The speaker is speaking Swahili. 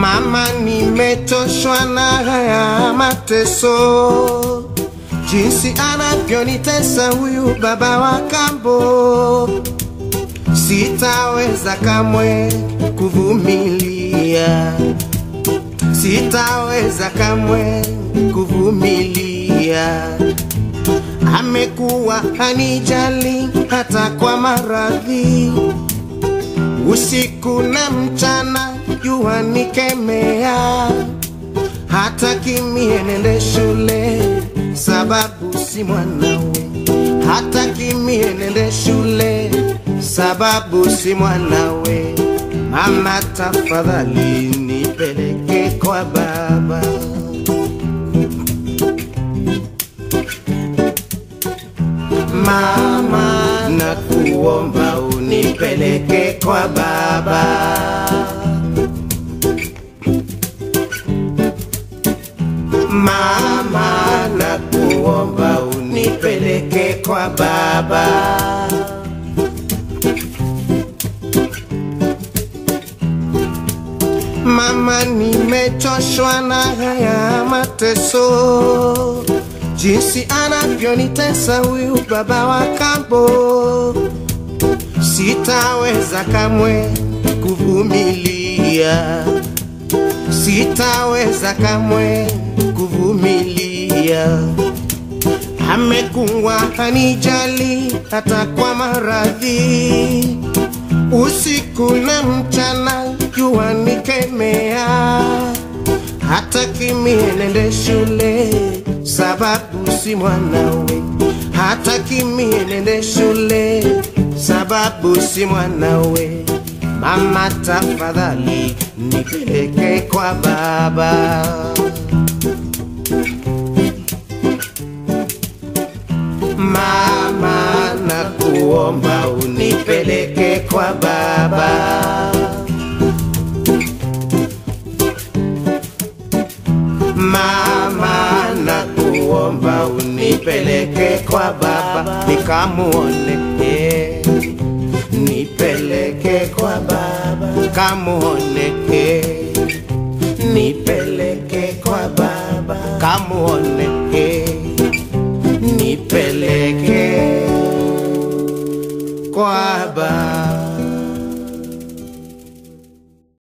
Mama, nimechoshwa na haya mateso, jinsi anavyonitesa huyu baba wa kambo. Sitaweza kamwe kuvumilia, sitaweza kamwe kuvumilia. Amekuwa hanijali hata kwa maradhi, usiku na mchana jua nikemea, hata kimie nende shule sababu si mwanawe, hata kimie nende shule sababu si mwanawe. Mama, tafadhali nipeleke kwa baba. Mama, nakuomba unipeleke kwa baba. Mama, nakuomba unipeleke kwa baba. Mama, nimechoshwa na haya mateso, jinsi anavyonitesa huyu baba wa kambo. Sitaweza kamwe kuvumilia, sitaweza kamwe kuvumilia. Amekuwa hanijali hata kwa maradhi, usiku na mchana jua nikemea, hata kimie nende shule sababu si mwanawe, hata kimie nende shule sababu si mwanawe. Mama, tafadhali nipeleke kwa baba. Mama, nakuomba unipeleke kwa baba. Mama, nakuomba unipeleke kwa baba nikamuone, eh. nipeleke kwa baba kamuone, eh. nipeleke kwa baba kamuone